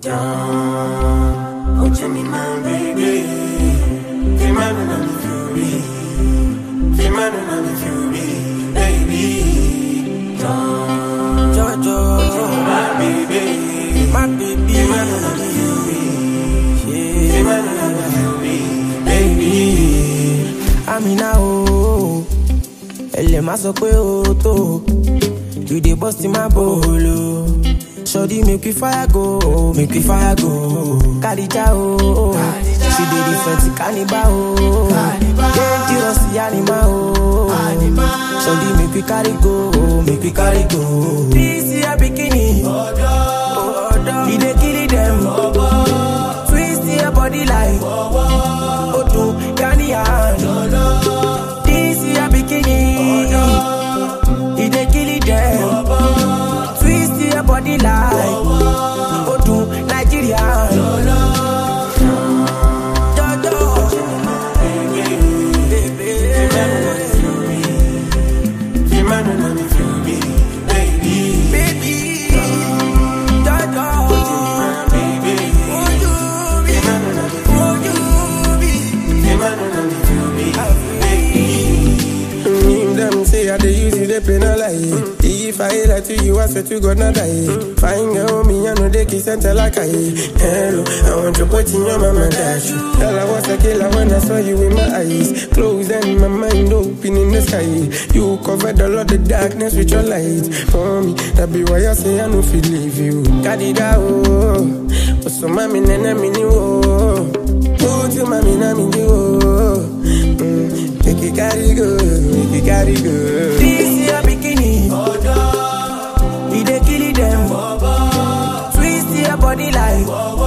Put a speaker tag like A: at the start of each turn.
A: Down, oh Jimmy, my baby. Feel my run on the fury. Feel my run on the fury, baby. Down,
B: Jojo,
A: my baby.
B: my baby.
A: Feel my run on the fury.
B: Yeah.
A: Feel my run on the fury, baby.
B: Amina o, ẹlẹ̀ má sọ pé o tó, you dey burst in my bolo. Sọ́dí make we fire go, make we fire go. Kàdíjà o, she dey different kaniba o. Dangerous animal o. Sọ́dí make we carry go, make we carry go. This year bikini, e dey kill dem. Twist your body like Odu Ghanian. This year bikini, e dey kill dem. Twist your body like Odu Nigerian. Jojo, baby.
A: Feel my run on the fury, baby.
B: Baby, Jojo,
A: My baby.
B: would you be?
A: Feel my run on the
B: Would you be?
A: Feel my run on the fury, baby.
C: Mm, them say I dey use you, they penalize. If I lie to you, I swear to God not die. Fine girl, me I know they kiss and tell like I. Hello, I want to put in your mama dash. Tell I was a killer when I saw you in my eyes. Closed and my mind open in the sky. You covered all of the darkness with your light. For me, that be why I say I no feel leave you. Kadida oh, oh so mami nene mini oh. Oh, to mami na mini oh. Mm, make it carry go, make it carry go.
B: This year bikini, e dey kill dem. Twist your body like